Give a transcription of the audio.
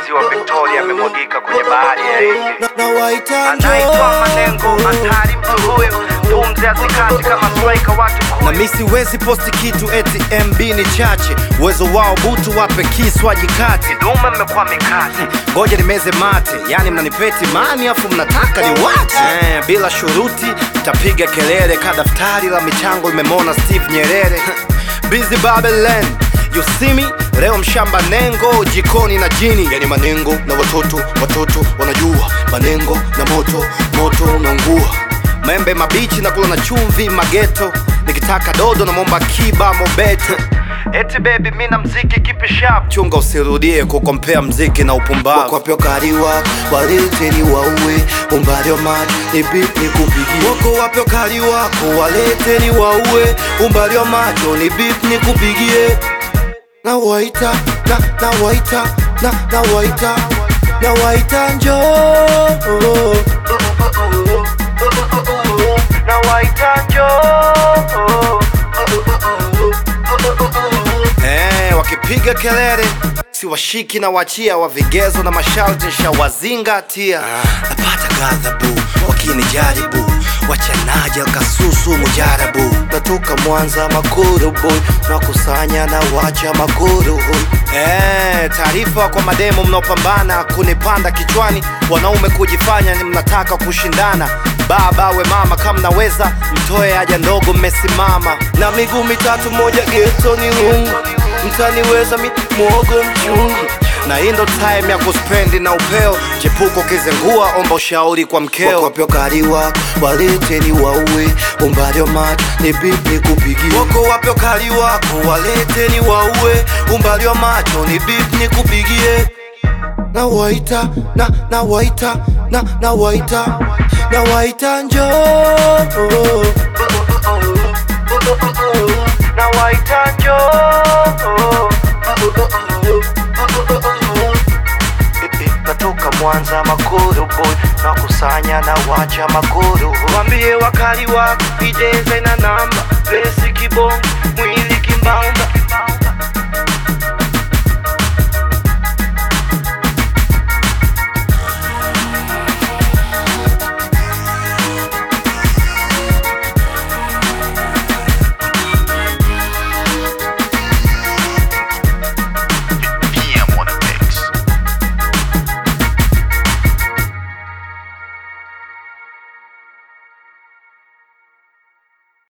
ziwa Victoria amemwagika kwenye bahari ya Hindi. na, na waita Anaitwa njoo Manengo, hatari mtu huyu, pumzi hazikati kama striker watu na kumi. mi siwezi posti kitu eti MB ni chache, uwezo wao butu wape kiswaji kati. Duma mmekuwa mikati Ngoja nimeze mate, yani mnanipeti mani afu mnataka ni wache eh, bila shuruti mtapiga kelele ka daftari la michango limemona Steve Nyerere Busy Babylon You see me? Leo mshamba nengo jikoni na jini yani manengo na watoto watoto wanajua manengo na moto moto unaungua membe mabichi na kula na chumvi mageto nikitaka dodo na momba kiba mobeto eti baby, mi na mziki kipi sharp chunga usirudie kukompea mziki na upumbavu Wapyo kariwa waleteni waue umbali wa maji ni beat ni kupigie wako wapyo kali wako waleteni waue umbali wa macho ni beat ni kupigie na waita na na waita na na waita na waita njoo na waita Eh, wakipiga kelele si washiki na wachia wa vigezo na masharti shawazingatia napata ghadhabu wakinijaribu wachanaji alkasusu mujarabu natoka Mwanza Makuru boy nakusanya na wacha Makuru boy Eh, taarifa kwa mademo mnaopambana kunipanda kichwani, wanaume kujifanya ni mnataka kushindana. Baba we mama, kama mnaweza mtoe haja ndogo, mmesimama na miguu mitatu moja geto ni lungu mtaniweza mi mwogo mchungu na hii ndo time ya kuspendi na upeo. Chepuko kizengua, omba ushauri kwa mkeo. wakopyo kaliwa waleteni waue umbali wa maji ni beat ni kupigie wako wapyo kali wako waleteni waue umbali wa macho ni beat ni kupigie na waita na na waita na na waita na waita njoo na waita natoka Mwanza Makuru boy nakusanya na wacha Makuru Wambie wakali wako ijeze na namba Besi kibongo